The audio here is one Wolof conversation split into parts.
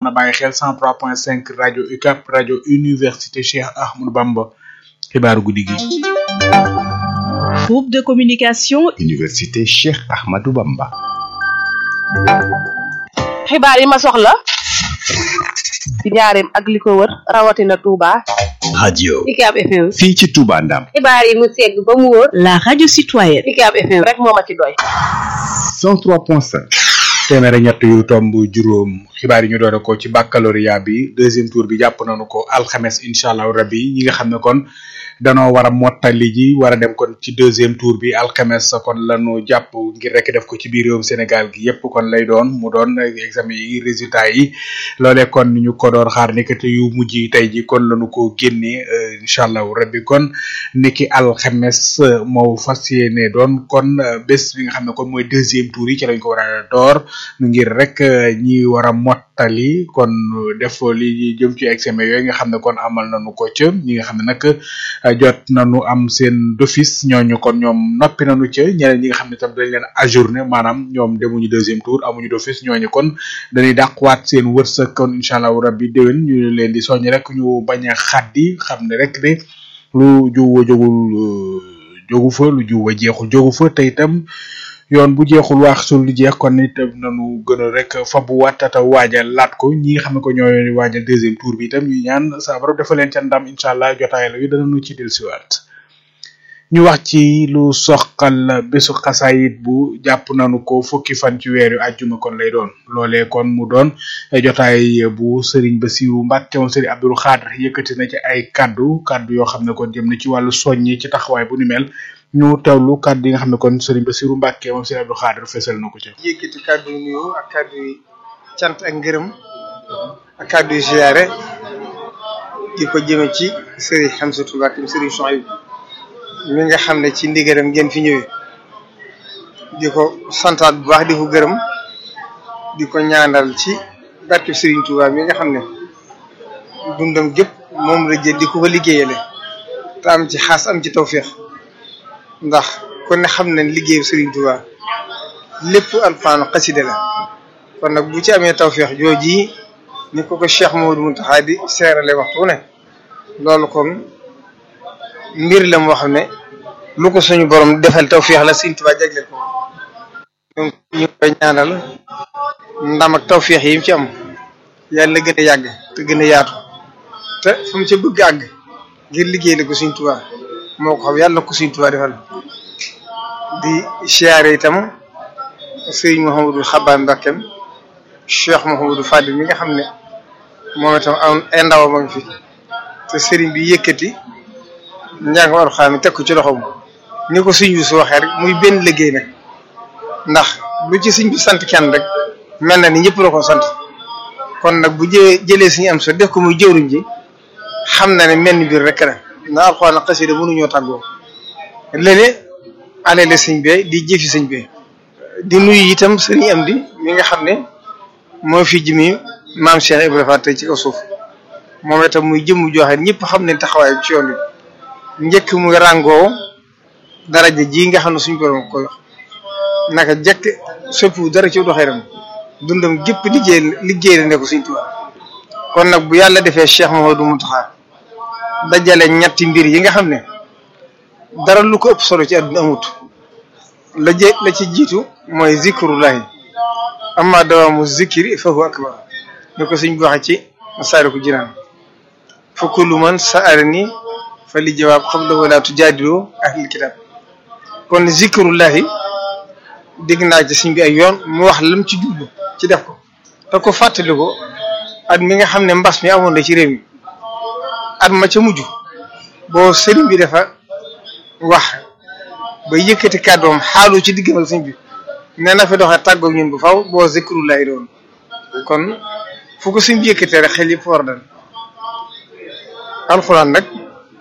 na bàyyi xel 103.5 rajo UCAP rajo université Cheikh Ahmadou Bamba xibaaru guddi gi. groupe de communication université Cheikh Ahmadou Bamba. xibaar yi ma soxla ci njaareem ak li ko wër rawatina Touba. radio UCAB FM. fii ci Touba Ndam. xibaar yi mu segg ba mu wóor. la radio citoyenne UCAB FM rek moo ma ci doy. 103.5. téeméer ak ñett yu tomb juróom xibaar yi ñu doore ko ci baccalauréat bi deuxième tour bi jàpp nañu ko alxames incha allah rabbi ñi nga xam ne kon danoo war a mottali ji war a dem kon ci deuxième tour bi alxames kon lañu jàpp ngir rek def ko ci biir réewum Sénégal gi yépp kon lay doon mu doon examen yi résultat yi loolee kon ñu ko doon xaar nekkate yu mujj yi tey ji kon lañu ko génnee incha allah rabbi kon niki alxames moo fas yéene doon kon bés bi nga xam ne kon mooy deuxième tour yi ci lañ ko war a door ngir rek ñi war a mottali kon def li jëm ci examen yooyu nga xam ne kon amal nañu ko ca ñi nga xam ne nag jot nañu am seen d'office ñooñu kon ñoom noppi nañu ca ñeneen ñi nga xam ne tam dañ leen ajourné maanaam ñoom demuñu deuxième tour amuñu d'office ñooñu kon dañuy dàqwaat seen wërsëg kon incha allah rabbi déwén ñu leen di soññ rek ñu bañ a xaddi xam ne rek ne lu juwa jógul jógu fa lu juwa jeexul jógu fa te itam yoon bu jeexul wax sul lu jeex kon itam nañu gën a rek fabu wattata waajal laat ko ñi nga xam ne ko ñooy waajal deuxième tour bi itam ñu ñaan saa borom dafa leen ca ndam incha allah jotaay la yu danañu ci dellusiwaat ñu wax ci lu soxal bésu xasaayit bu jàpp nañu ko fukki fan ci weeru àjjuma kon lay doon loolee kon mu doon jotaay bu Serigne Bassirou Mbacke moom Serigne Abdou Khadre yëkkati na ci ay kaddu kaddu yoo xam ne kon jëm na ci wàllu soññi ci taxawaay bu ni mel ñu teewlu kàddu yi nga xam ne kon Serigne Bassirou Mbacke moom Serigne Abdou Khadre fesal na ko ci. yëkkati kàddu yu nuyu ak kàddu yu cant ak ngërëm ak kàddu yu ziyaare di ko jëme ci Serigne Hamsatou Mbacke Serigne Souhaïbou mi nga xam ne ci ndigalam ngeen fi ñëwee di ko santaat bu baax di ko gërëm di ko ñaanal ci barke Serigne Touba mi nga xam ne dundam gépp moom la jël di ko ko liggéeyale te am ci xaas am ci tawféex ndax kon ne xam nañ liggéeyu Serigne Touba lépp alfaanu xaside la kon nag bu ci amee tawféex jooji ni ko ko Cheikh Mamadou Mountakha di seerale waxtu ne loolu kon mbir la moo xam ne lu ko suñu borom defal tawféex la Serigne Touba jagleel ko donc ñu koy ñaanal ndam ak tawféex yi mu ci am yàlla gën a yàgg te gën a yaatu te fu mu ca bëgg àgg ngir liggéey la ko Serigne Touba moo ko xam yàlla ko Serigne Touba defal di siyaare itam Serigne Mouhamadou Xabaan Mbakkeem Cheikh Mouhamadou Fadil mi nga xam ne moom itam am ay ndawam a ngi fi te Serigne bi yëkkati njàngam Alxuraan mi teg ko ci loxoom ni ko Serigne bi su waxee rek muy benn liggéey nag ndax lu ci Serigne bi sant kenn rek mel na ni ñëpp la ko sant kon nag bu jë jëlee suñu am so def ko muy jëwriñ ji xam na ne menn mbir rek la ndax Alxuraan ak xasida mënuñoo tàggoo léeg alele sëñ bee di jëfi sëñ bee di nuyu itam sëriñ am di mi nga xam ne moo fi jimi maam Cheikh Ibrahima Fall tey ci kaw suuf moom itam muy jëmm joxe ñëpp xam ne taxawaay ci yoon bi njëkk muy ràngoo daraja ji nga xam ne suñ borom koy wax naka jëkk soppi dara ci doxee ram dundam gépp liggéey liggéey la ne ko suñ Tuubaa kon nag bu yàlla defee Cheikh Mouhamadou Mountakha dajale ñetti mbir yi nga xam ne dara lu ko ëpp solo ci àdduna amut la jë la ci jiitu mooy zikrullahi amma dawaamu zikri fa huwa akbar ni ko suñ waxe ci Masaalikul Jinaan fa kullu man sa'alani fa li jawaab qabla wala tujaadilu ahlil kitab kon zikrullahi dégg naa ci suñ bi ay yoon mu wax lam ci jublu ci def ko te ko fàttali ko at mi nga xam ne mbas mi amoon na ci réew mi at ma ca mujj boo sëriñ bi dafa wax ba yëkkati kàddoom xaalu ci diggam ak sëñ bi nee na fi doxee tàggoog ñun bu faw boo zikrullahi doon kon fu ko sëñ bi yëkkatee rek xel yëpp war dal alxuraan nag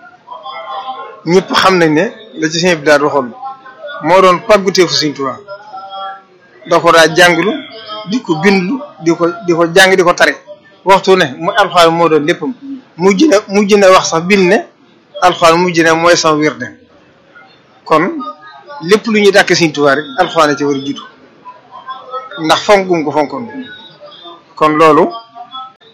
ñëpp xam nañ ne la ci sëñ bi daal waxoon moo doon pàgguteefu sëñ Tuubaa da ko daa jànglu di ko bindlu di ko di ko jàng di ko tare waxtu ne mu alxuraan moo doon léppam mujj na mujj na wax sax bind ne alxuraan mujj na mooy sama wirde kon lépp lu ñuy dàkk Sëriñ Tuubaa rek alxuraan ci war a jiitu ndax fonk gum ko fonkoon kon loolu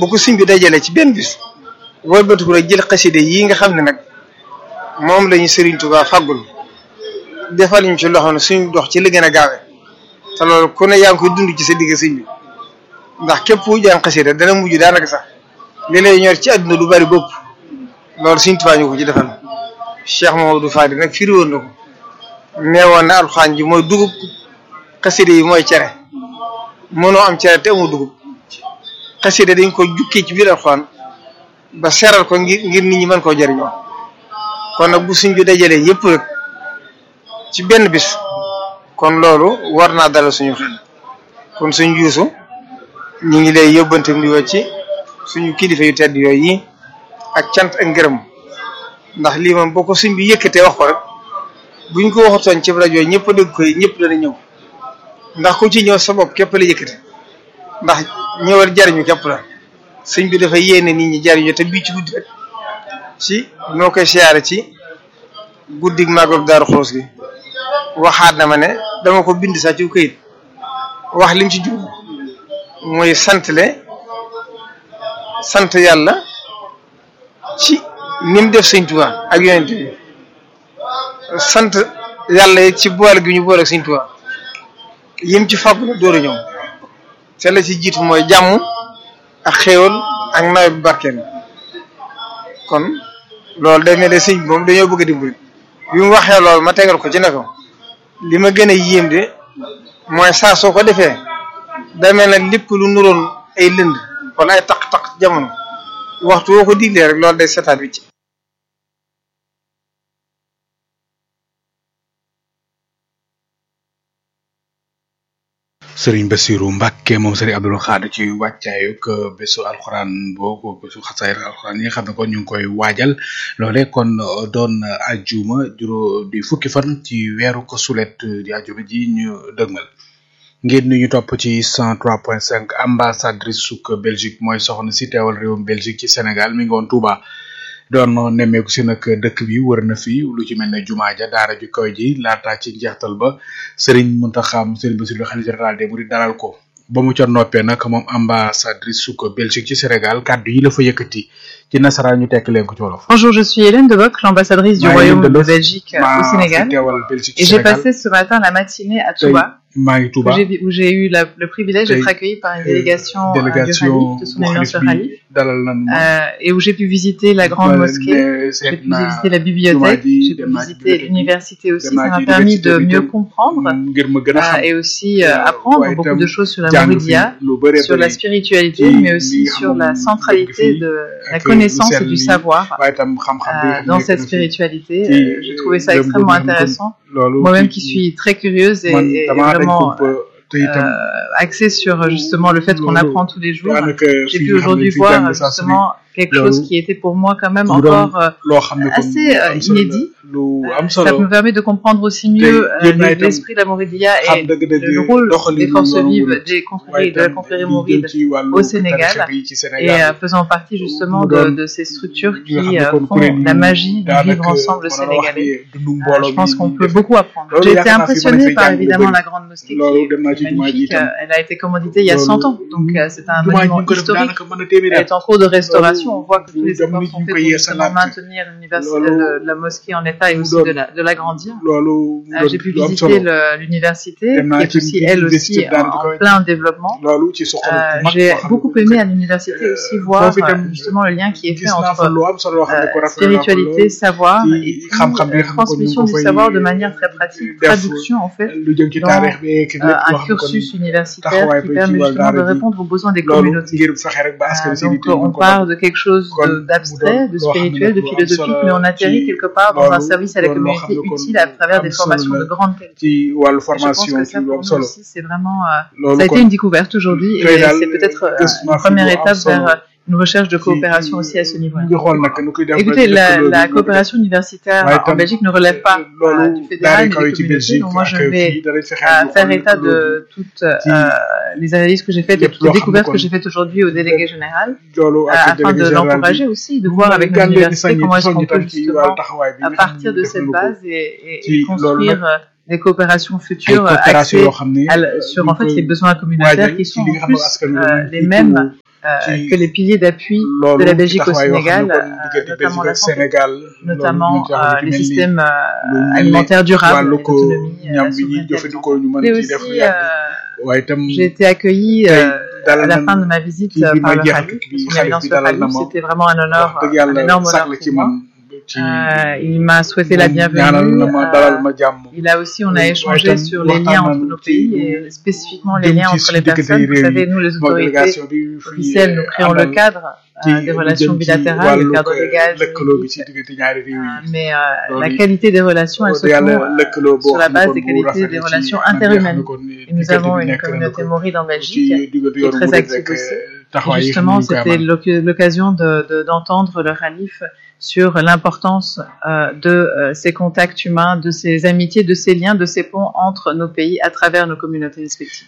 bu ko suñ bi dajale ci benn bis wëlbatiku rek jël xaside yi nga xam ne nag moom lañu Serigne Touba faggul defal ñu ci loxo ne suñ dox ci li gën a gaawe te loolu ku ne yaa ngi koy dund ci sa digg sëñ bi ndax képp ku jàng xasida dana mujj daanaka sax li lay ñor ci àdduna lu bari bopp loolu Sëriñ Tuubaa ñu ko ci defal Cheikh Mamadou Fadi nag firi woon na ko neewoon na alxuraan ji mooy dugub xasida yi mooy cere mënoo am cere te amoo dugub xasida dañ ko jukkee ci biir alxuraan ba seral ko ngir ngir nit ñi mën koo jëriñoo kon nag bu suñ bi dajalee yëpp rek ci benn bis kon loolu war naa dalal suñu xel kon suñ juusu ñu ngi lay yóbbante ndi ci suñu kilifa yu tedd yooyu yi ak cant ak ngërëm ndax lii moom boo ko suñ bi yëkkatee wax ko rek buñ ko waxatoon ci rajo yi ñëpp dégg koy ñëpp dana ñëw ndax ku ci ñëw sa bopp képp la yëkkate ndax ñëwal jariñu képp la suñ bi dafa yéene nit ñi jariñu te bii ci guddi rek ci noo koy siyaare ci guddig màggal Daaru Xudoos gi waxaat na ma ne dama ko bind sax ci këyit wax lim ci jub mooy santle sant yàlla ci ni mu def sëñ Tuubaa ak yonent bi sant yàlla it ci boole gi ñu boole ak sëñ Tuubaa yim ci fàggu na door a ñëw te la ci jiitu mooy jàmm ak xéewal ak nawet bu barkeel kon loolu day mel ne sëñ bi moom dañoo bëgg a dimbali bi mu waxee loolu ma tegal ko ci ne ko li ma gën a yéem de mooy saa soo ko defee day mel ne lépp lu nuroon ay lënd wala ay taq-taq jamono waxtu woo ko diglee rek loolu day setaat wi ci sëriñ Bassirou Mbacke moom sëriñ Abdoul Khadr ci wàccaayug bésu alxuraan boo bésu xasaayir alxuraan yi nga xam ne kon ñu ngi koy waajal loole kon doon ajjuma juróom di fukki fan ci weeru ko sulet di ajjuma ji ñu dëgmal ngeen ni ñu topp ci 103.5 ambassadrice suk Belgique mooy soxna si teewal réewum Belgique ci Sénégal mi ngi woon Touba doon nemmeeku si nag dëkk bi wër na fi lu ci mel ne jumaa ja daara ju kaw ji laata ci njeextal ba Serigne Mountakha Serigne Bassirou xalifa général des mourides dalal ko ba mu ca noppee nag moom ambassadrice suk Belgique ci Sénégal kàddu yi la fa yëkkati ci nasaraan ñu tekk leen ko ci wolof. Bonjour, je suis Hélène Deboc, l'ambassadrice du maa ngi Royaume de Deboc, Belgique euh, maa au fi Sénégal. teewal Belgique Et ci j'ai Sénégal passé ce matin la matinée à tey Touba, maa ngi où Touba j'ai où j'ai eu la- le privilège Tey, d'être accueillie par une euh, délégation, euh, du délégation Khalif, de son bu éminence xalif le bi Khalif, dalal nañ ma euh, et où j'ai pu visiter la grande ba mosquée, ne j'ai seet pu naa visiter la bibliothèque, jumaa ji, j'ai pu dem naa ci visiter bibliothèque bi, l'université aussi. dem Ça naa m'a ci permis université de bi mieux tam, comprendre ngir ma gën a euh, xam et aussi euh, euh, apprendre waaye beaucoup itam de choses sur la jàng fi Mouridia, lu bëree sur la bëri spiritualité, ci mais li aussi nga sur xam la moom centralité dëgg fi de la ak connaissance lu et sell du li, savoir waaye itam xam-xam bi euh, nga xam dans nekk cette na fi. spiritualité. ci, Euh, J'ai trouvé ça gëm extrêmement gëm gëm intéressant. loolu Moi-même ci- qui suis très curieuse et, man et damaa dañ vraiment ko te itam euh, axée sur euh, justement le fait qu'on loolu apprend tous les jours. daanaka J'ai fi pu nga xam ne aujourd'hui fi voir jàng euh, saa su ne justement quelque loolu chose qui était pour moi quand même lu doon encore euh, loo xam ne kon assez, lu euh, am solo la, inédit. lu euh, am ça solo me permet de comprendre aussi Tey mieux euh, yéen naa itam l'esprit de la Mouridia xam et dëgg-dëgg le rôle doxalin des forces yoonu vives murid. des waaye confréries de la itam confrérie li jëm mouride ci wàllu au Sénégal tarixa bi ci et Sénégal euh, faisant partie justement mu de, doon de ces structures li nga qui xam ne euh, kon font kuréel yi la magie du daanaka vivre ensemble mën na la wax sénégalais. ni dundu Euh, mbooloo je pense bi qu'on ñuy peut def. beaucoup apprendre. Loolu J'ai été yaakaar naa fi mën impressionnée fay par jàng lu évidemment bëri. la grande mosquée qui loolu est, dem naa qui est ci jumaa ji magnifique. itam Euh, Elle a été commanditée il y a Loolu 100 ans, donc euh, c'est un jumaa ji ñu monument ko def historique. daanaka mën a téeméeri Elle at est en cours de restauration. On voit que tous les jamono efforts ji sont ñu faits koy pour justement yeesalaat maintenir l'université, Loolu le- la mosquée en état et mu aussi doon de la- de l'agrandir. loolu mu Euh, doon J'ai pu lu am visiter solo le- l'université, Dem naa qui est ci aussi, elle université aussi, daara en, di en koy- plein développement. loolu ci soxla Euh, bu mag J'ai boo xam ne beaucoup ko aimé fekk. à l'université aussi Euh, voir foofu itam euh, justement le lien qui est gis fait naa fa entre lu am solo loo xam ne ko euh, rafetlu naa ko spiritualité, lool. savoir ci et puis xam-xam bi nga euh, xam ne kon ñu transmission ngi du ko fay savoir de manière très pratique, def traduction en fait, lu jëm ci dans, taarix bi ak lépp euh, loo un xam ne kon cursus universitaire taxawaay qui ba ci permet wàllu justement de daara ji. répondre aux besoins des loolu communautés. ngir fexe rek ba askan Euh, seen donc yitte on mën ko part de quelque chose kon de- mu d'abstrait, doon de loo xam ne spirituel, nag de lu am philosophique, solo mais on atterrit ci quelque part dans un loolu service à la doon loo xam communauté ne kon utile à travers am des solo formations la de grande qualité. ci wàllu Et je pense formation que ci ça lu pour am nous solo aussi c'est vraiment euh, loolu ça a été kon une découverte aujourd'hui tey et daal c'est peut-être euh, gëstu naa une fi première lu am étape solo vers euh, une recherche de ci- coopération aussi à ce ñu niveau-là. ngi xool nag nu koy def ba Écoutez, la, lëkkaloo la bi coopération universitaire waaye en tam Belgique ne relève pas euh, loolu du fédéral daara ni kaw des yi ci communautés. Belgique Donc moi, je ak vais fii danañ fexe euh, ñu faire xool état lëkkaloo de toutes Ci- euh, les analyses que j'ai faites et lépp toutes les loo xam ne découvertes kon que j'ai faites aujourd'hui au délégué général bi loolu euh, ak afin délégué de général bi l'encourager aussi, de voir avec gan leen di l'université soññi comment est-ce soññi qu'on peut tam ci justement wàllu taxawaay bi à nga xam partir ne de def cette nañu ko. base et, et- et Ci loolu construire nag euh, des coopérations ay futures coopération axées yoo xam ne à la- sur en fait les besoins waajal communautaires qui ci sont li en nga xam ne plus askan wi euh, dañuy les jiitu mêmes euh, Qui- que les piliers d'appui de loolu la Belgique au taxawaay yoo xam Sénégal, ne kon euh, diggante notamment Belgique la ak santé, Sénégal notamment loolu euh, lu les mel ni- systèmes lu euh, mel ni alimentaires durables, wàllu et ko l'autonomie, euh, ñam la bi ñuy souveraineté jëfandikoo ñu mën Mais ci def lu aussi, yàgg euh, waaye itam j'ai été accueillie tey euh, à dalal la nañ fin de ma visite kii euh, bi par ma le jeexal Khalif, bi son xarit éminence bi le dalal na Khalif, ma c'était vraiment un honneur, wax dëgg un yàlla énorme sàkk honneur ci pour moi. man ci Euh, il m'a souhaité la moom ñaanal bienvenue. na ma euh, dalal ma jàmm il a aussi, on a Ouais, échangé tam sur les waxtaan liens entre nañu nos ci pays lu et spécifiquement les jëm liens ci entre suñu les diggante personnes. yi Vous réew savez, yi nous, les moo autorités délégation bi fi officielles, nous créons le àndal cadre ci euh, des lu relations jëm ci bilatérales, le wàllu cadre légal, lëkkaloo bi juridique. ci diggante ñaari réew yi Euh, mais euh, la loolu qualité des relations, elle se de trouve yàlla euh, lëkkaloo boo sur la xam ne base kon des bu qualités rafet des la ci relations anam yoo xam ne interhumaines. kon Et nous diggante avons bi une nekk na communauté ko maurite en ci Belgique diggante qui est yoonu très murid active rek aussi. Et taxawaay yi justement, ñu koy c'était amal l'oc- l'occasion de- de- d'entendre le Khalif sur l'importance euh, de euh, ces contacts humains, de ces amitiés, de ces liens, de ces ponts entre nos pays à travers nos communautés respectives.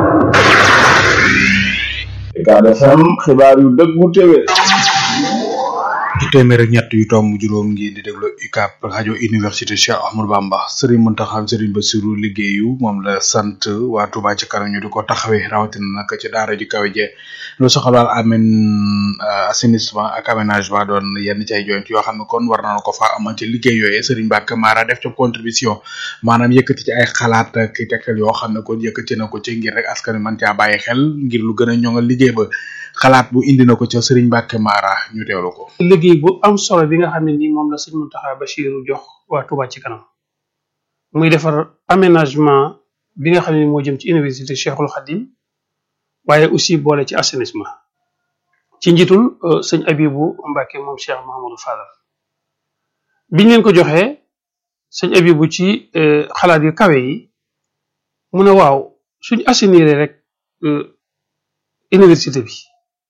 Ucab FM xibaar yu dëggu téwé téeméer ak ñett yu tomb juróom ngi di déglu UCAB rajo université Cheikh Ahmadou Bamba Serigne Mountakha Serigne Bassirou liggéeyu moom la sant waa Touba ci kanam ñu di ko taxawee rawatina nag ci daara ji kawe je lu soxal wàll amen assainissement ak aménagement doon yenn ci ay joyant yoo xam ne kon war na ko fa amal ci liggéey yooyee Serigne Mbacke Mara def ca contribution maanaam yëkkati ci ay xalaat ak i tegtal yoo xam ne kon yëkkati na ko ci ngir rek askan wi mën caa bàyyi xel ngir lu gën a ñoŋal liggéey ba xalaat bu indi na ko ca Serigne Mbacke Mara ñu teewlu ko. liggéey bu am solo bi nga xam ne nii moom la sëñ Mountakha Bachiru jox waa Touba ci kanam muy defar aménagement bi nga xam ne moo jëm ci université Cheikhul Khadim waaye aussi boole ci assainissement ci njiitul euh, sëñ Abibu Mbacke moom Cheikh Mahamadou Fadal biñ leen ko joxee sëñ Abibu ci euh, xalaat yu kawe yi mu ne waaw suñ assainir rek euh, université bi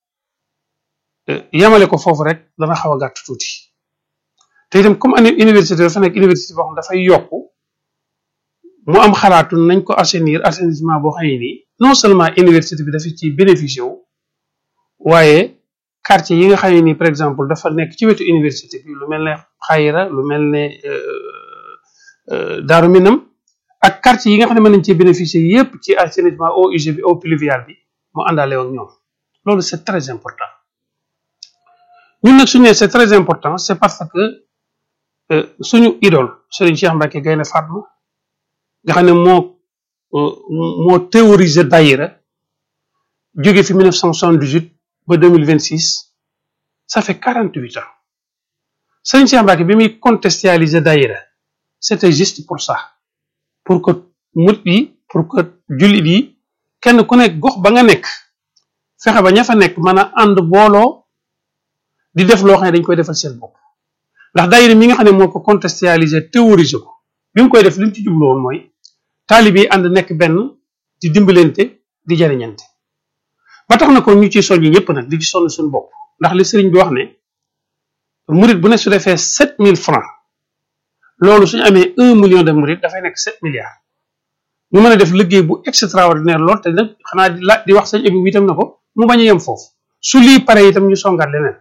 yamale ko foofu rek dana xaw a gàtt tuuti te itam comme année université dafa nekk université boo xam dafay yokk mu am xalaatu nañ ko assainir assainissement boo xam ne nii non seulement université bi dafa ci bénéficié wu waaye quartier yi nga xam ne nii par exemple dafa nekk ci wetu université bi lu mel ne xayira lu mel ne daaru minam ak quartier yi nga xam ne mën nañ cee bénéficier yépp ci assainissement eau usée bi eau pluviale bi mu àndaale ak ñoom loolu c'est très important ñun nag suñu nee c'est très important c'est parce que suñu idole Serigne Cheikh Mbacke Gaynde Fatma nga xam ne moo moo théorisé daïra jóge fi 1978 ba 2026 ça fait 48 ans Serigne Cheikh Mbacke bi muy contextualiser daïra c'était juste pour ça pour que mut yi pour que jullit yi kenn ku nekk gox ba nga nekk fexe ba ña fa nekk mën a ànd booloo di def loo xam ne dañ koy defal seen bopp ndax daayira mi nga xam ne moo ko contextualiser théoriser ko bi mu koy def li mu ci jublu woon mooy taalib yi ànd nekk benn di dimbalante di jariñante ba tax na ko ñu ciy soññi ñëpp nag di ci sonn suñu bopp ndax li sëriñ bi wax ne murit bu ne su defee sept mille francs loolu suñu amee un million de murit dafay nekk sept milliards ñu mën a def liggéey bu extraordinaire lool te nag xanaa di la di wax sëñ abi itam na ko mu bañ a yem foofu su lii pare itam ñu songaat leneen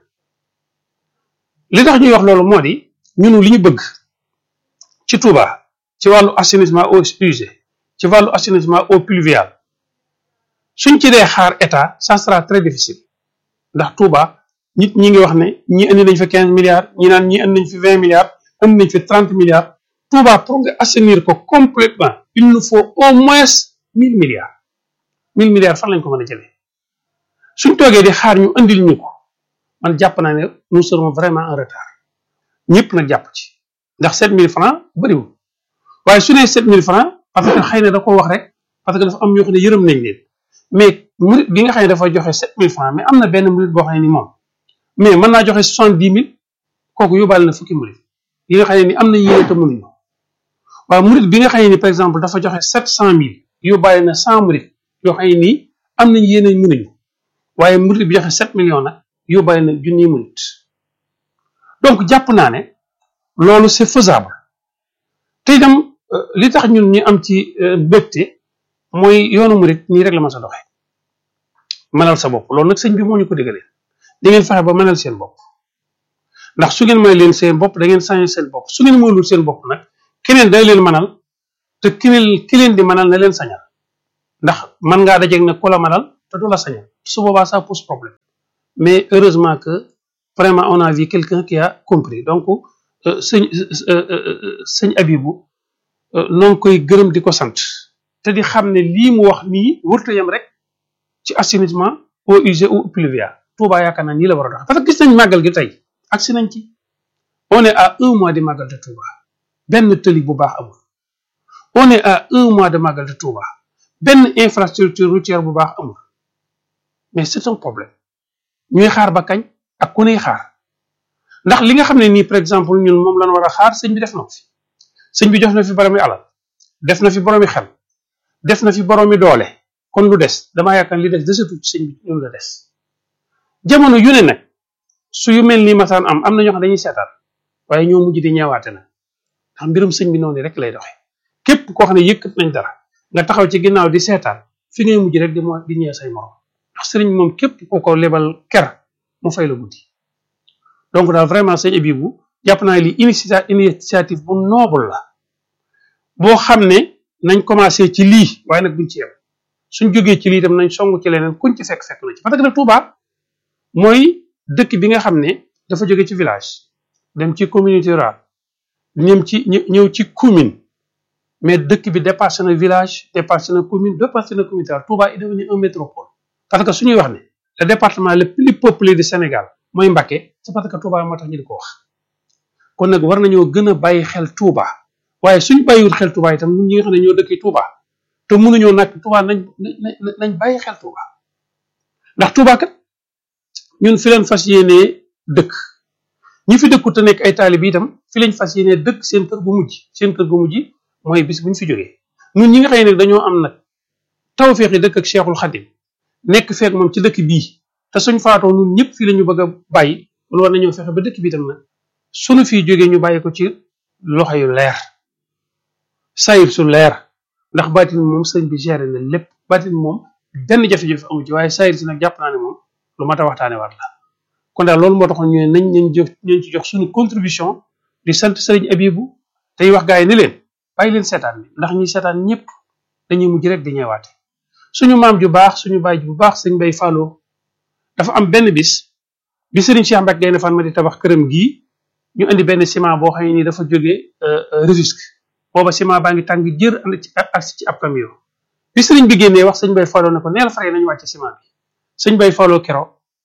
li tax ñuy wax loolu moo di ñunu li ñu bëgg ci Touba ci wàllu assainissement eau usée ci wàllu assainissement eau pluviale suñ ci dee xaar état ça sera très difficile ndax Touba nit ñi ngi wax ne ñi indi nañ fi quinze milliards ñi naan ñi indi nañ fi vingt milliards indi nañ fi trente milliards Touba pour nga assainir ko complètement il nous faut au moins mille milliards mille milliards fan lañ ko mën a jëlee suñ toogee di xaar ñu indil ñu ko man jàpp naa ne nous serons vraiment en retard ñëpp nag jàpp ci ndax 7000 francs bëriwul waaye su nee 7000 francs parce que xëy na da ko wax rek parce que dafa am ñoo xam ne yërëm nañ leen mais murit bi nga xam ne dafa joxe 7000 francs mais am na benn murit boo xam ne ni moom mais mën naa joxe 70 000 kooku yóbbaale na fukki murit yi nga xam ne ni am na yéene te mënuñu waaye murit bi nga xam ne ni par exemple dafa joxe 700000 yóbbaale na 100 murit yoo xam ne nii am nañ yéene mënuñu waaye murit bi joxe 7 millions nag yóbbaale na junniy murit donc jàpp naa ne loolu c'est faisable te itam li tax ñun ñu am ci mbégte mooy yoonu murit nii rek la ma sa doxee mënal sa bopp loolu nag sëñ bi moo ñu ko diggalee di ngeen fexe ba mënal seen bopp ndax su ngeen mënal leen seen bopp da ngeen sañ seen bopp su ngeen mënul seen bopp nag keneen day leen mënal te ki leen ki leen di mënal na leen sañal ndax mën ngaa dajeeg nag ku la mënal te du la sañal su boobaa ça pose problème mais heureusement que vraiment on a vu quelqu'un qui a compris donc sëñ sëñ Abibu noo ngi koy gërëm di ko sant te di xam ne lii mu wax nii wërta yem rek ci assainissement eaux usées ou pluviales Touba yaakaar naa nii la war a dox parce que gis nañ màggal gi tey agsi nañ ci on est à un mois de màggal de Touba benn tëli bu baax amul on est à un mois de màggal de Touba benn infrastructure routière bu baax amul mais c'est un problème ñuy xaar ba kañ ak ku nuy xaar ndax li nga xam ne nii par exemple ñun moom lañ war a xaar sëñ bi def na ko fi sëñ bi jox na fi boroomi alal def na fi boroomi xel def na fi boroomi doole kon lu des damaa yaakaar li des desatu ci sëñ bi ñun la des jamono yu ne nag su yu mel nii masaan am am na ñoo xam dañuy seetaan waaye ñoo mujj di ñeewaate nag ndax mbirum sëñ bi noonu rek lay doxe képp koo xam ne yëkkat nañ dara nga taxaw ci ginnaaw di seetaan fi ngay mujj rek di mo di ñëw say morom ndax sëriñ moom képp ku ko lebal ker mu fay la guddi donc daal vraiment sëñ Abibu jàpp naa li initia initiative bu noble la boo xam ne nañ commencé ci lii waaye nag buñ ci yem suñ jógee ci lii tam nañ song ci leneen kuñ ci fekk fekk na ci parce que nag Touba mooy dëkk bi nga xam ne dafa jóge ci village dem ci communauté rurale ñëm ci ñëw ci commune mais dëkk bi dépassé na village dépassé na commune dépassé na communauté rurale Touba est devenu un métropole parce que suñuy wax ne le département le plus peuplé du Sénégal mooy Mbacké c'est parce que Touba moo tax ñu di ko wax kon nag war nañoo gën a bàyyi xel Touba waaye suñ bàyyiwul xel Touba itam ñun ñi nga xam ne ñoo dëkki Touba te mënuñoo nag Touba nañ nañ bàyyi xel Touba ndax Touba kat ñun fi leen fas yéenee dëkk ñi fi dëkku te nekk ay taalib itam fi lañ fas yéenee dëkk seen kër gu mujj seen kër gu mujj mooy bis buñ fi jógee ñun ñi nga xam ne dañoo am nag tawfeex yi dëkk ak Cheikhul Khadim nekk feek moom ci dëkk bii te suñ faatoo ñun ñëpp fii la ñu bëgg a bàyyi wala war nañoo fexe ba dëkk bi itam nag suñu fii jógee ñu bàyyi ko ci loxo yu leer sayib su leer ndax baatin moom sëñ bi géré na lépp baatin moom benn jafe-jafe amu ci waaye sayir si nag jàpp naa ne moom lu mat a waxtaane war la kon daal loolu moo taxoon ñu ne nañ nañ jox nañ ci jox suñu contribution di sant sëriñ Abibu tey wax gaa yi ni leen bàyyi leen seetaan bi ndax ñi seetaan ñëpp dañuy mujj rek di ñeewaate suñu maam ju baax suñu baay bu baax sëñ bay fàlloo dafa am benn bis bi sëriñ Cheikh Mbacke Gaynde Fatma di tabax këram gii ñu indi benn ciment boo xam ne ni dafa jógee Rufisque booba ciment baa ngi tàng jër ànd ci ak ci ab camion bi sëriñ bi génnee wax sëñ bay fàlloo ne ko neel fare nañu wàcce ciment bi sëñ bay fàlloo kero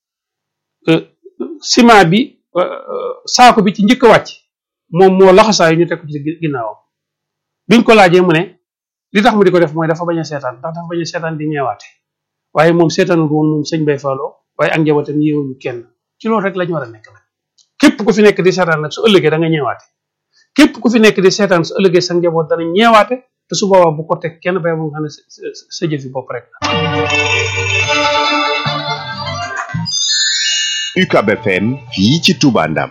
ciment bi saako bi ci njëkk a wàcc moom moo laxasaayu ñu teg ko ci ginnaawam biñ ko laajee mu ne li tax mu di ko def mooy dafa bañ a seetaan ndax dafa bañ a seetaan di ñeewaate waaye moom seetaanul woon moom sëñ bay faaloo waaye ak njabootam yéewuñu kenn ci loolu rek la ñu war a nekk nag képp ku fi nekk di seetaan nag su ëllëgee da nga ñeewaate képp ku fi nekk di seetaan su ëllëgee sa njaboot dana ñeewaate te su boobaa bu ko teg kenn bay mu nga xam ne sa jëfi bopp rek la UCAB FM fii ci Touba Ndam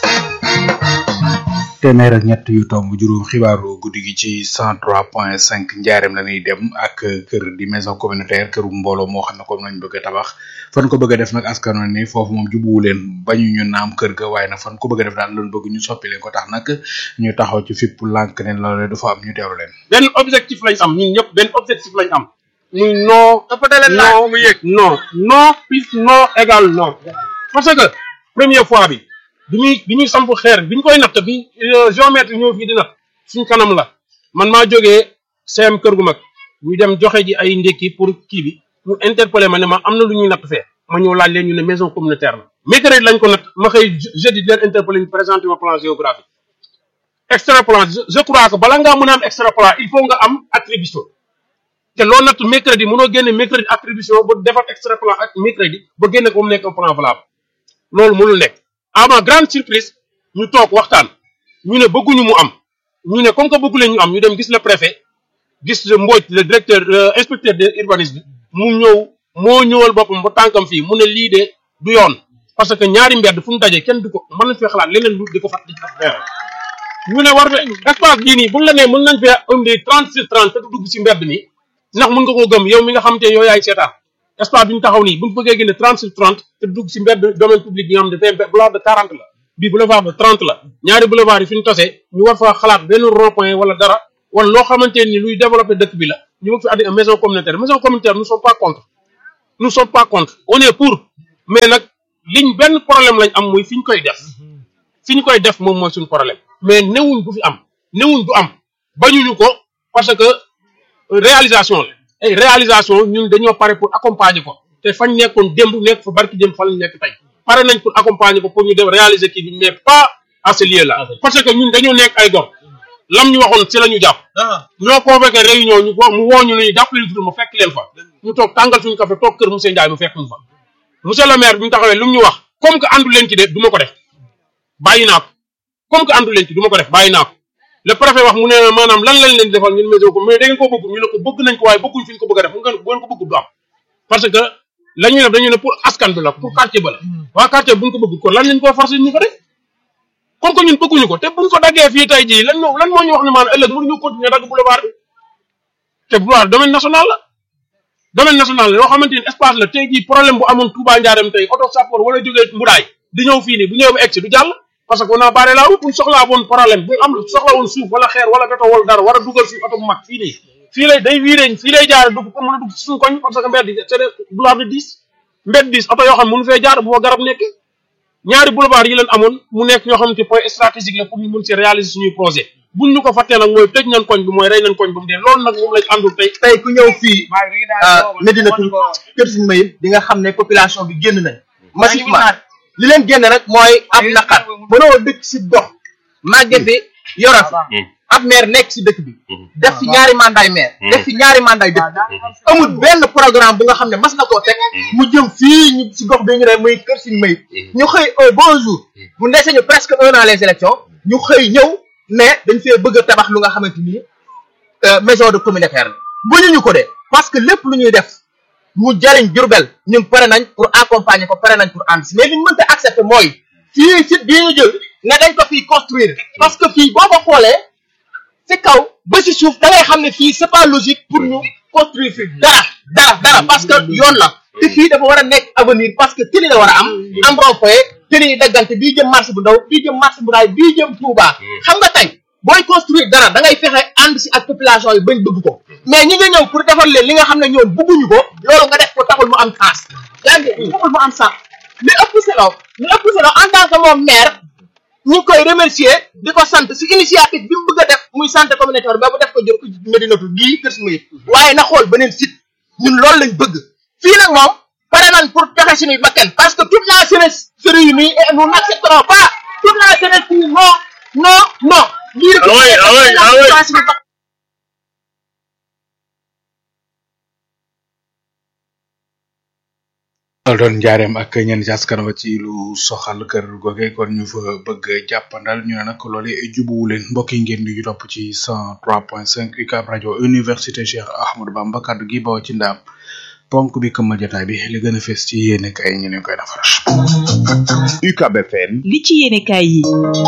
téeméer ak ñett yu tomb juróom xibaaru guddi gi ci 103.5 njaareem la ñuy dem ak kër di maison communautaire këru mbooloo moo xam ne comme lañ bëgg a tabax fan ko bëgg a def nag askan wi ni foofu moom jubuwu leen bañu ñu naam kër ga waaye nag fan ko bëgg a def daal loolu bëgg ñu soppi leen ko tax nag ñu taxaw ci fipp lànk ne loolu du fa am ñu teewlu leen. benn objectif lañ am ñun ñëpp benn objectif lañ am muy non. non mu yëg non non plus non égal non. parce que première fois bi. bi ñuy bi ñuy samp xeer bi ñu koy natt bi géomètre ñëw fii di natt suñ kanam la man maa jógee CM kër gu mag ñu dem joxe ji ay ndékki pour kii bi ñu interpellé ma ne ma am na lu ñuy natt fee ma ñëw laaj leen ñu ne maison communautaire la mercredi lañ ko natt ma xëy jeudi di leen interpellé ñu présenté ma plan géographique extra plan je crois que bala ngaa mën a am extra plan il faut nga am attribution te loo natt mercredi mënoo génne mercredi attribution ba defar extra plan ak mercredi ba génne ko mu nekk un plan valable loolu mënul nekk à ma grande surprise ñu toog waxtaan ñu ne bëgguñu mu am ñu ne comme que bëggu leen ñu am ñu dem gis le préfet gis le Mbodj le directeur inspecteur de urbanisme mu ñëw moo ñëwal boppam ba tànkam fii mu ne lii de du yoon parce que ñaari mbedd fu mu dajee kenn du ko mën nañ fee xalaat leneen lu di ko fat di ko feere ñu ne war espace bii nii buñ la nee mën nañ fee indi trente sur trente te du dugg si mbedd nii ndax mën nga koo gëm yow mi nga xam te yow yaay seetaan espace bi ñu taxaw nii bu ñu bëggee génne trente sur trente te dugg si mbedd domaine public bi nga xam ne tey boulevard de quarante la bii boulevard de trente la ñaari boulevard yi fi ñu tasee ñu war faa xalaat benn rond point wala dara wala loo xamante ni luy développer dëkk bi la ñu bëgg fi addi maison communautaire maison communautaire nous sommes pas contre nous sommes pas contre on est pour mais nag liñ benn problème lañ am muy fi ñu koy def fi ñu koy def moom mooy suñu problème mais newuñ du fi am newuñ du am bañuñu ko parce que réalisation la ay réalisation ñun dañoo pare pour accompagner ko te fañ nekkoon démb nekk fa barki démb fa lañ nekk tey pare nañ pour accompagner ko pour ñu dem réaliser kii bi mais pas à ce lieu là parce que ñun dañoo nekk ay gor lam ñu waxoon ci la ñu jàpp ñoo convoqué réunion ñu mu woo ñu ne ñu jàpp leen tudd mu fekk leen fa ñu toog tàngal suñu café toog kër monsieur Ndiaye mu fekk ñu fa monsieur le maire bi ñu taxawee lu mu ñu wax comme que àndu leen ci de du ma ko def bàyyi naa ko comme que àndu leen ci du ma ko def bàyyi naa ko le préfet wax mu ne maanaam lan lañ leen di defal ñun météo ko mais da ngeen ko bëgg ñu ne ko bëgg nañ ko waaye bëgguñ fi ñu ko bëgg a def mu ngeen bu ngeen ko bëgg du am parce que la ñuy def dañu ne pour askan bi la pour quartier ba la waa quartier bu ñu ko bëgg ko lan lañ ko forcé ñu ko def comme que ñun bëgguñu ko te buñ ko daggee fii tey jii lan moo lan moo ñu wax ne maanaam ëllëg mënuñu continuer dagg boulevard bi te boulevard domaine national la domaine national la yoo xamante ni espace la tey jii problème bu amoon Touba Ndiarème tey auto sapeur wala jógee Mboudaay di ñëw fii nii bu ñëwee ba egg si du jàll parce que on a barré la route buñ soxlaa woon problème bu am soxla woon suuf wala xeer wala béton wala dara war a dugal fii oto bu mag fii nii fii lay day wiiree fii lay jaare dugg pour mën a dugg ci suñu koñ parce que mbedd c'est des boulevard de dix mbedd dix oto yoo xam mënu fee jaar bu fa garab nekk ñaari boulevard yi leen amoon mu nekk yoo xamante point stratégique la pour ñu mën si réaliser suñuy projet buñ ñu ko fàttee nag mooy tëj nañ koñ bi mooy rey nañ koñ ba mu dee loolu nag moom lañ àndul tey tey ku ñëw fii Médinatoul Kër Sëñ Mayib di nga xam ne population bi génn nañ massivement li leen génn rek mooy ab naqar mënoo dëkk si dox màgge fi yoro fi ab maire nekk si dëkk bi def fi ñaari mandat maire def fi ñaari mandat dëkk bi amul benn programme bu nga xam ne mas na koo teg mu jëm fii ñu si gox bi ñu ne muy Kër Sëñ Mayib ñu xëy un bon jour bu ndese ñu presque un an les élections ñu xëy ñëw ne dañ fee bëgg a tabax lu nga xamante ni maison de communautaire la bu ñu ñu ko de parce que lépp lu ñuy def mu jariñ Jurbel ñun pare nañ pour accompagner ko pare nañ pour ànd si mais li ñu mënta accepter mooy fii site bii ñu jël ne dañ ko fii construire parce que fii boo ko xoolee si kaw ba si suuf da ngay xam ne fii c'est pas logique pour ñu construire fii dara dara dara parce que yoon la te fii dafa war a nekk avenir parce que tëli la war a am am rond-point tëli yi daggante bii jëm marché bu ndaw bii jëm marché bu ndaay bii jëm Touba xam nga tey booy construire dara da ngay fexe ànd si ak population yi bañ bëgg ko mais ñi nga ñëw pour defal leen li nga xam ne ñoom bëgguñu ko loolu nga def ko taxul mu am sens yaa ngi taxul mu am sens li ëpp solo li ëpp solo en tant que moom maire ñu ngi koy remercier di ko sant si initiative bi mu bëgg a def muy santé communautaire ba bu def ko jël ko Médinatoul gii Kër Sëñ Mayib waaye na xool beneen site ñun loolu lañ bëgg fii nag moom pare nañ pour joxe suñuy bakkan parce que toute la jeunesse se réunit et nous n'accepterons pas toute la jeunesse dit non non non lii rek Ah oui, ah oui, ah oui. loolu doon njaareem ak ñenn ci askan wa ci lu soxal kër goge kon ñu fa bëgg jàppandal ñu ne nag loole jubuwu leen mbokk yi ngeen di ñu topp ci 103.5 UCAB rajo université Cheikh Ahmadou Bamba kaddu gi bawoo ci ndaam ponk bi këmmal jotaay bi li gën a fees ci yéene kay ñu leen koy defaral. UCAB FM li ci yéenekaay yi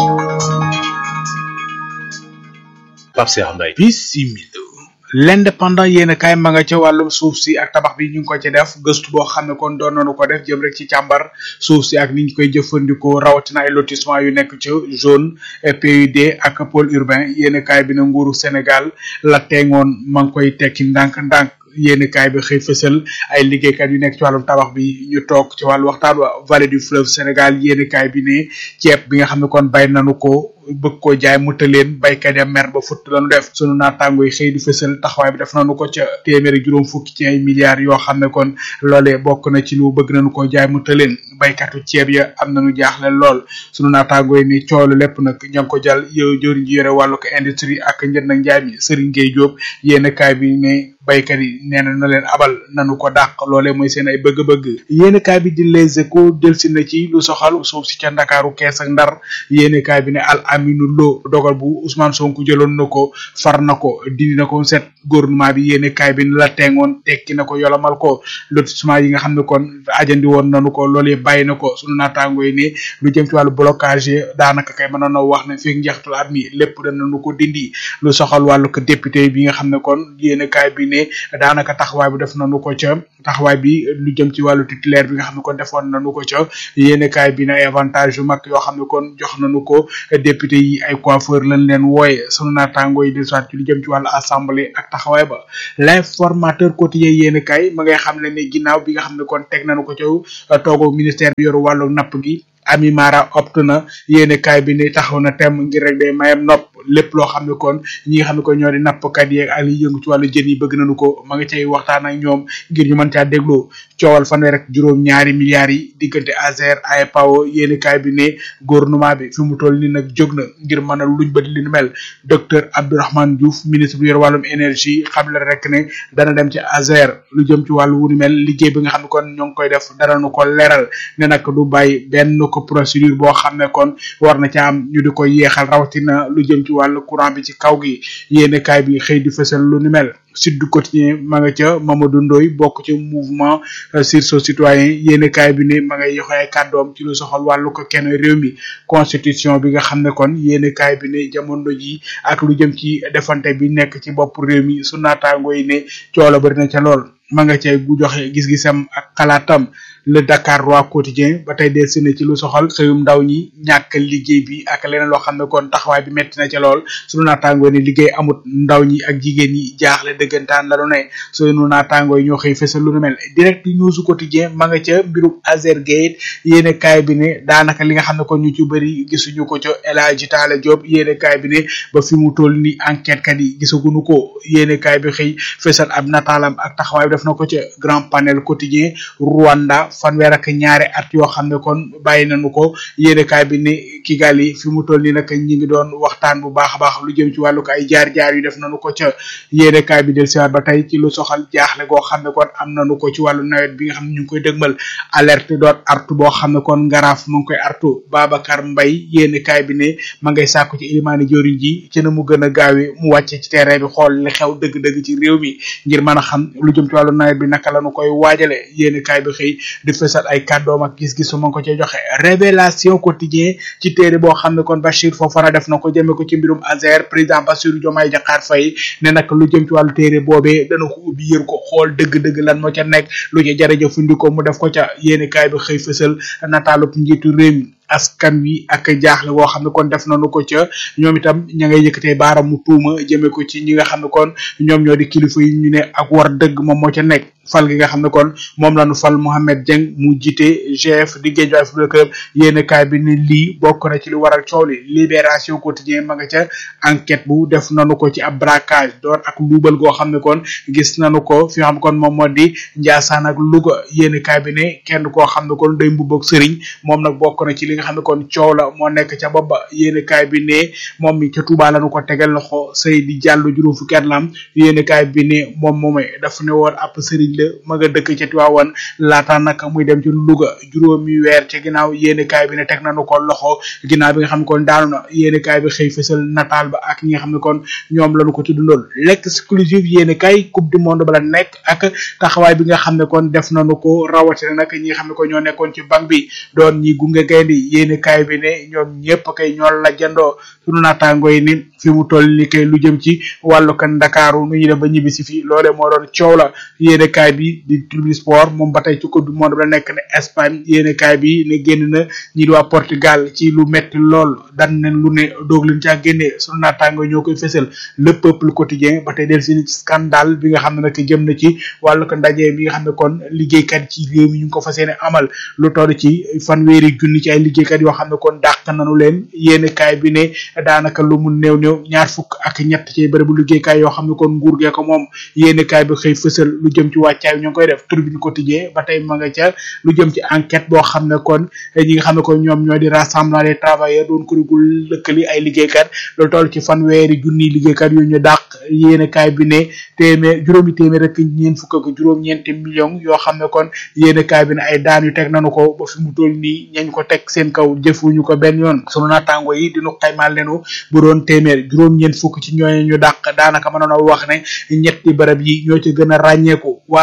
Pape Cheikh Mbaye bisimila l'indépendant yéen kaay ma nga ca wàllum suuf si ak tabax bi ñu ngi ko ci def gëstu boo xam ne kon doon nañu ko def jëm rek ci càmbar suuf si ak ni ñu koy jëfandikoo rawatina ay lotissement yu nekk ci zone PUD ak pôle urbain yéen kaay bi na nguuru Sénégal la teeŋoon ma ngi koy tekki ndànk-ndànk yéen kaay bi xëy fësal ay liggéeykat yu nekk ci wàllum tabax bi ñu toog ci wàllu waxtaan wa vallée du fleuve Sénégal yéen kaay bi ne ceeb bi nga xam ne kon bay nanu ko bëgg koo jaay mu tëleen baykat ya mer ba futt lañu def sunu naataango yi xëy di fësal taxawaay bi def nañu ko ca téeméeri juróom fukki ci ay milliards yoo xam ne kon loolee bokk na ci lu bëgg nañu koo jaay mu tëleen baykatu ceeb ya am nañu jaaxle lool sunu naataango yi ni coolu lépp nag ña ngi ko jàll yow jëriñ ji yore wàllu ko industrie ak njënd ak njaay mi Serigne Gueye Diop yéen kaay bi ne baykat yi nee na na leen abal nanu ko dàq loolee mooy seen ay bëgg-bëgg yéen kaay bi di les échos delsi na ci lu soxal suuf si ca ndakaaru kees ak ndar yéen kaay bi ne al aminu lo dogal bu Ousmane Sonko jëloon na ko far na ko dindi na ko set gouvernement bi yéen kaay bi ne la tengoon tekki na ko yolomal ko lotissement yi nga xam ne kon ajandi woon nanu ko loolee bàyyi na ko sunu naataango yi ne lu jëm ci wàllu blocage yi daanaka kay mënoon na wax ne fii njeextul at mi lépp danañu ko dindi lu soxal wàllu ko député bi nga xam ne kon yéen kaay bi ne daanaka taxawaay bi def nañu ko ca taxawaay bi lu jëm ci wàllu titulaire bi nga xam ne kon defoon nañu ko ca yéen kaay bi ne avantage yu mag yoo xam ne kon jox nañu ko député député yi ay coiffeur lañ leen wooye sunu naataango yi di soit ci lu jëm ci wàllu assemblée ak taxawaay ba l'informateur quotidien yéen kay ma ngay xam ne ni ginnaaw bi nga xam ne kon teg nañu ko ci toogu ministère bi yoru wàllu napp gi Ami Mara opt na yéene kaay bi ni taxaw na tem ngir rek day mayam nopp lépp loo xam ne kon ñi nga xam ne kon ñoo di nappkat yeeg ak li yëngu ci wàllu jën yi bëgg nañu ko ma nga cay waxtaan ak ñoom ngir ñu mën caa déglu coowal fanweer ak juróom ñaari milliards yi diggante Azer AEPAO yéene kaay bi ne gouvernement bi fi mu toll ni nag jóg na ngir mën a luñ bët li ni mel docteur Abdourahmane Diouf ministre bu yor wàllum énergie xam la rek ne dana dem ci Azer lu jëm ci wàllu wu ni mel liggéey bi nga xam ne kon ñoo ngi koy def dara nu ko leeral ne nag du bàyyi benn ko procédure boo xam ne kon war na ca am ñu di ko yeexal rawatina lu jëm ci wàllu courant bi ci kaw gi yéene kaay bi xëy di fësal lu ni mel sud du quotidien ma nga ca Mamadou Ndoye bokk ci mouvement sursaut citoyen yéene kaay bi ne ma ngay yoxe ay kàddoom ci lu soxal wàllu ko kenn réew mi constitution bi nga xam ne kon yéene kaay bi ne jamono ji ak lu jëm ci defante bi nekk ci bopp réew mi su naataango yi ne coola bari na ca lool ma nga cay gu joxe gis-gisam ak xalaatam le Dakar roi quotidien ba tey del sine ci lu soxal xëyum ndaw ñi ñàkk liggéey bi ak leneen loo xam ne kon taxawaay bi metti na ca lool sunu naataangoo ne liggéey amut ndaw ñi ak jigéen ñi jaaxle dëggantaan la lu ne sunu naataangoo yi ñoo xëy fësal lu nu mel direct news quotidien ma nga ca mbirum Azergate yéene kaay bi ne daanaka li nga xam ne kon ñu ci bëri gisuñu ko ca El Hadji Talla Diop yéene kaay bi ne ba fi mu toll ni enquête kat yi gisaguñu ko yéene kaay bi xëy fësal ab nataalam ak taxawaay bi def na ko ca grand panel quotidien Rwanda fanweer ak ñaari at yoo xam ne kon bàyyi nañu ko yéenekaay bi ni Kigali fi mu toll nii nag ñi ngi doon waxtaan bu baax a baax lu jëm ci wàllu ko ay jaar-jaar yu def nañu ko ca yéenekaay bi del siwaat ba tey ci lu soxal jaaxle goo xam ne kon am nañu ko ci wàllu nawet bi nga xam ne ñu ngi koy dëgmal alerte doon artu boo xam ne kon ngaraaf mu ngi koy artu Babacar Mbaye yéenekaay bi ne ma ngay sàkku ci ilimaani joriñ ji ci na mu gën a gaawee mu wàcce ci terrain bi xool li xew dëgg-dëgg ci réew mi ngir mën a xam lu jëm ci wàllu nawet bi naka lañu koy waajale yéenekaay bi xëy di fësal ay kàddoom ak gis-gisu ma ngi ko cee joxe révélation quotidien ci téere boo xam ne kon Bachir Fofana def na ko jëme ko ci mbirum Azer président Bassirou Diomaye Diakhar Faye ne nag lu jëm ci wàllu téere boobee dana ko ubbi yër ko xool dëgg-dëgg lan moo ca nekk lu ca jërëjëfandikoo mu def ko ca yéeni kaay bi xëy fësal nataalub njiitu réew mi askan wi ak jaaxle boo xam ne kon def nañu ko ca ñoom itam ña ngay yëkkatee baaramu tuuma jëme ko ci ñi nga xam ne kon ñoom ñoo di kilifa yi ñu ne ak war dëgg moom moo ca nekk fal gi nga xam ne kon moom lañu fal Mohamed Dieng mu jiite GF di Guédiawaye Football Club yéen kaay bi ne lii bokk na ci li waral coow li libération quotidien ma nga ca enquête bu def nañu ko ci ab braquage door ak luubal goo xam ne kon gis nañu ko fi nga xam ne kon moom moo di Ndiassane ak Louga yéen kaay bi ne kenn koo xam ne kon day mbubb ak sëriñ moom nag bokk na ci li nga xam ne kon coow la moo nekk ca bopp ba yéen kaay bi ne moom mi ca Touba lañu ko tegal loxo Seydi Diallo juróom fukki at la am yéen kaay bi ne moom moomay dafa ne woon ab sëriñ la ma nga dëkk ca Tiwaawan laata nag muy dem ci Louga juróomi weer ca ginnaaw yéen kaay bi ne teg nañu ko loxo ginnaaw bi nga xam ne kon daanu na yéen kaay bi xëy fësal nataal ba ak ñi nga xam ne kon ñoom lañu ko tuddandool l'exclusive yéen kaay coupe du monde ba la nekk ak taxawaay bi nga xam ne kon def nañu ko rawatina nag ñi nga xam ne kon ñoo nekkoon ci banque bi doon ñi gunge gaynde yéeni kaay bi ne ñoom ñëpp kay ñoo la jandoo sunu naataango yi ni fi mu toll ni kay lu jëm ci wàllu kan Ndakaaru nu ñu def ba ñibbi si fii loole moo doon coow la yéeni kaay bi di tribune sport moom ba tey ci coupe du monde la nekk ne Espagne yéeni kaay bi ne génn na ñi di waa Portugal ci lu metti lool dan nen lu ne doog leen caa génnee sunu naataango ñoo koy fësal le peuple quotidien ba tey del si scandale bi nga xam ne nag jëm na ci wàllu ko ndaje bi nga xam ne kon liggéeykat ci réew mi ñu ngi ko fas yéene amal lu toll ci fanweeri junni ci ay liggéeykat yoo xam ne kon dàq nañu leen yéen kaay bi ne daanaka lu mu néew néew ñaar fukk ak ñett ci bërëbu liggéeykaay yoo xam ne kon nguur gee ko moom yéen kaay bi xëy fësal lu jëm ci wàccaay ñu ngi koy def tribune quotidien ba tey ma nga ca lu jëm ci enquête boo xam ne kon ñi nga xam ne kon ñoom ñoo di rassemblement des travailleurs doon kurigul lëkkali ay liggéeykat lu toll ci fanweeri junni liggéeykat yu ñu dàq yéen kaay bi ne téeméer juróomi téeméer rek ñeen fukk ak juróom-ñeenti millions yoo xam ne kon yéen kaay bi ne ay daan yu teg nañu ko ba fi mu toll nii ñañ ko teg seen kaw jëfuñu ko benn yoon sunu naataango yi dinu xaymaal lenu bu doon téeméer juróom-ñeent fukk ci ñooñu ñu dàq daanaka mënoon a wax ne ñetti barab yi ñoo ci gën a ràññeeku waa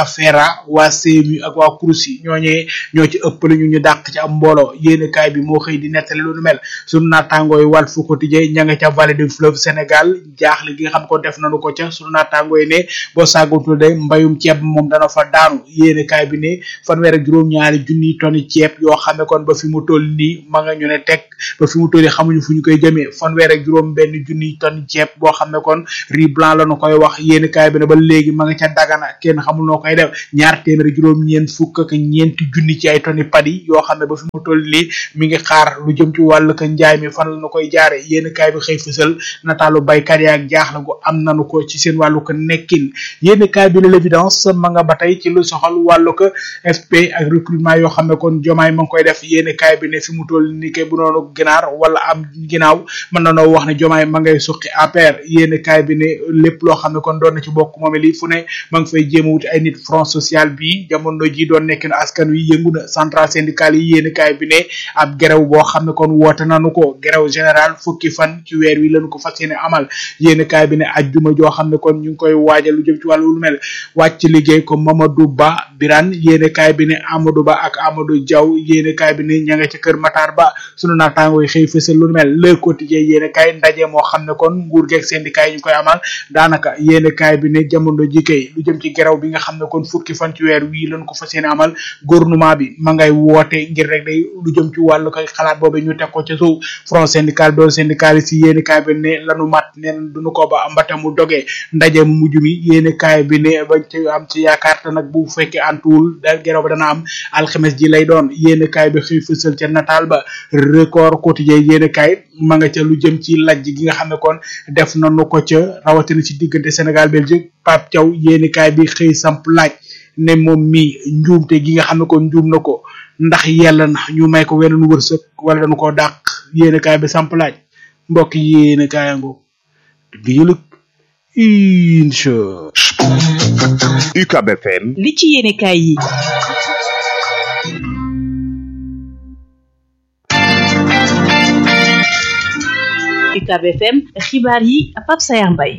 waa FERA waa CMU ak waa CROUS yi ñooñee ñoo ci ëpp la ñu ñu dàq ci am mbooloo yéen kaay bi moo xëy di nettali lu nu mel sunu naataangoo yi Walf Quotidien ña nga ca vallée du fleuve Sénégal jaaxle gi nga xam ko def nañu ko ca sunu naataangoo yi ne boo sàggatul de mbayum ceeb moom dana fa daanu yéen kaay bi ne fanweer ak juróom-ñaari junniy tonni ceeb yoo xam ne kon ba fi mu toll nii ma nga ñu ne teg ba fi mu toll nii xamuñu fu ñu koy jëmee fanweer ak juróom benn junniy tonni ceeb boo xam ne kon riz blanc la nu koy wax yéen kaay bi ne ba léegi ma nga ca dagana kenn xamul noo koy def ñaar téeméeri juróom ñeent fukk ak ñeenti junni ci ay tonni padi yoo xam ne ba fi mu toll nii mi ngi xaar lu jëm ci wàllu ko njaay mi fan la nu koy jaare yéen kaay bi xëy fësal nataalu baykat yi ak jaaxle gu am nanu ko ci seen wàllu ko nekkin yéen kaay bi la l'évidence ma nga ba tey ci lu soxal wàllu ko FP ak recrutement yoo xam ne kon jomaay ma ngi koy def yéen kaay bi ne fi mu toll nii kay bu noonu ginaar wala am ginnaaw mën na noo wax ne jomaay ma ngay suqi APR yéen kaay bi ne lépp loo xam ne kon doon na ci bokk moom li fu ne ma ngi fay jéem a wuti ay nit front social bi jamono ji doon nekk na askan wi yëngu na central syndical yi yéen kaay bi ne ab gerew boo xam ne kon woote nanu ko gerew général fukki fan ci weer wi lañu ko fas yéene amal yéen kaay bi ne ajjuma joo xam ne kon ñu ngi koy waajal lu jëm ci wàllu lu mel wàcc liggéey ko Mamadou Ba Birane yéen kaay bi ne Amadou Ba ak Amadou Diaw yéen kaay bi ne ña nga ci kër Matar Ba sunu naataangoo yi xëy fësal lu mel le quotidien yéen kaay ndaje moo xam ne kon nguur geeg syndicat yi ñu koy amal daanaka yéen kaay bi ne jamono ji kay lu jëm ci gerew bi nga xam ne kon fukki fan ci weer wii lañ ko fas yéene amal gouvernement bi ma ngay woote ngir rek day lu jëm ci wàllu koy xalaat boobu ñu teg ko ca suuf front syndical doon syndicaliste yi yéen kaay bi ne lanu mat neen duñu ko ba mbata mu dogee ndaje mu mujj mi yéen kaay bi ne bañ ci am ci yaakaar te nag bu fekkee antuwul da gerew ba dana am alxames ji lay doon yéen kaay bi xëy fësal ca nataal ba record quotidien yéen kaay ma nga ca lu jëm ci lajj gi nga xam ne kon def nañu ko ca rawatina ci diggante Sénégal Belgique Pape Thiaw yéen kaay bi xëy samp laaj ne moom mi njuumte gi nga xam ne kon njuum na ko ndax yàlla na ñu may ko weneen wërsëg wala dañu koo dàq yéen kaay bi samp laaj mbokk yéen kaayango di yëlëg incha UCAB FM li ci yéene kaay yi UCAB FM xibaar yi Pape Sayar Mbaye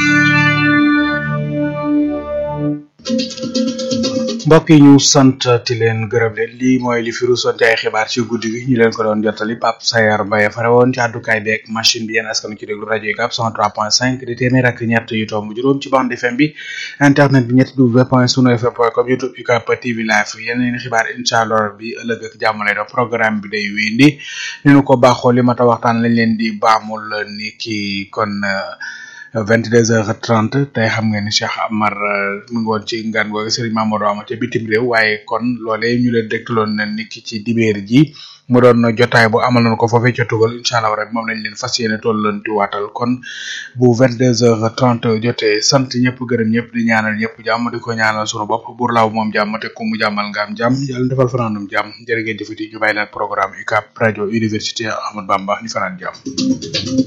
mbokk yi ñu sant ti leen gërëm leen lii mooy li fi rusoon ci ay xibaar ci guddi gi ñu leen ko doon jottali Pape Sayar Mbaye fare woon ci àddukaay beeg machine bi yéen askan ci déglu rajo yi gab 103.5 di téeméer ak ñett yu tomb juróom ci bande FM bi internet bi ñetti w point sunu fm point com youtube UCAB TV live yeneen xibaar incha allah bi ëllëg ak jàmm lay doon programme bi day wéyandi ni nu ko baaxoo li mata waxtaan lañ leen di baamul ni ki kon vingt deux heures trente tey xam nga ni Cheikh Amar mu ngi woon ci ngan googu Serigne Mamadou Ama ca bitim réew waaye kon loolee ñu leen dégtaloon na ni ki ci dibeer ji mu doon jotaay bu amal nañu ko foofee ca tugal incha allah rek moom lañ leen fas yéene tollanti waatal kon bu vingt deux heures trente jotee sant ñëpp gërëm ñëpp di ñaanal ñëpp jàmm di ko ñaanal sunu bopp buur laaw moom jàmm te ku mu jàmmal nga am jàmm yàlla defal fanaanum jàmm jërë ngeen jëfati ñu bàyyi leen programme UCAB rajo université Ahmad Bamba ñu fanaan jàmm